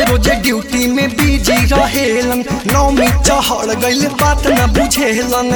रोजे ड्यूटी में बिजी रहेलन नौमी चढ़ गइल बात न बुझेलन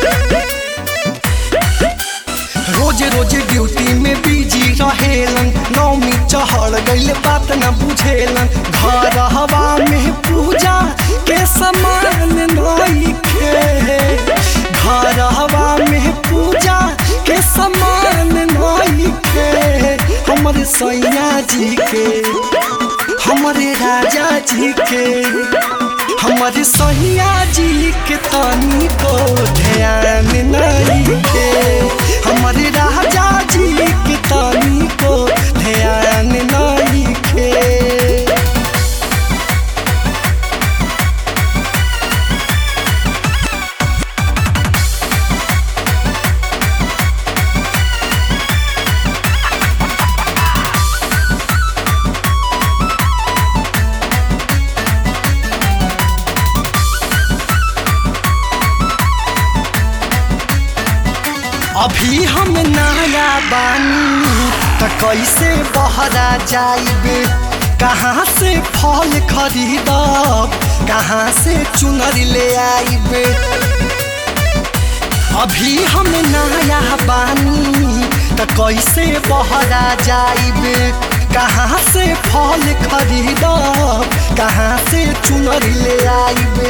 रोजे रोजे ड्यूटी में बिजी रहेलन नौमी चढ़ गइल बात न बुझेलन घर हवा में पूजा के समान नइखे घर हवा में पूजा के समान नइखे हमर सैया जी के हमारे राजा जी के हमारे सैया जी के तनी को ध्यान नहीं के हमारे राजा जी के तनी को ध्यान नहीं के अभी हम नया बानी त कैसे बहरा जाइबे कहाँ से फल खरीदब कहाँ से चुनर ले आइबे अभी हम नया बानी त कैसे बहरा जाइबे कहाँ से फल खरीदब कहाँ से चुनर ले आइबे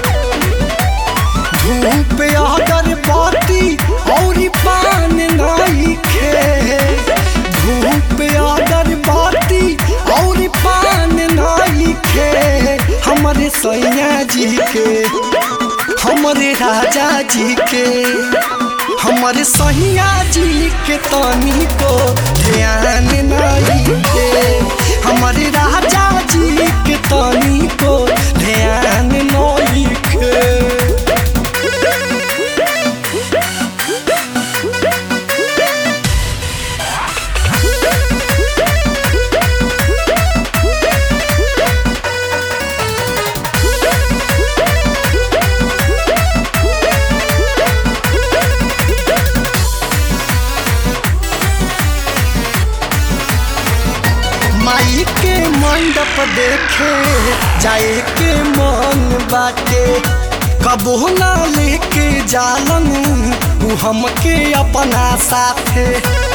धूप अगरबत्ती और पान नहीं खे धूप अगरबत्ती और पान नहीं खे हमारे सैया जी के हमारे राजा जी के हमारे सैया जी के तनी को ध्यान नहीं के हमारे राजा जी के तनी को ध्यान नहीं के माई के मंडप देखे जाए के मन बाटे कबो ना लेके जालन उ हमके अपना साथे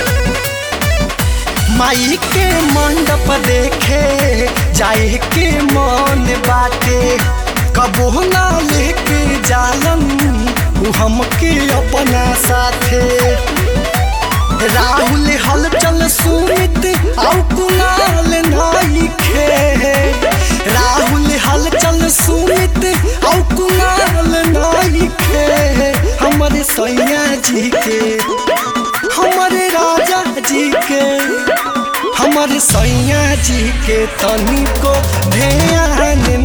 माई के मंडप देखे जाए के मन बाटे कबो ना लेके जालन उ हमके अपना साथे राहुल हलचल सुमित औ कुणाल नाइखे राहुल हलचल सुमित औ कुणाल नाइखे हमारे सैया जी के हमारे राजा जी के हमारे सैया जी के तनी को ध्यान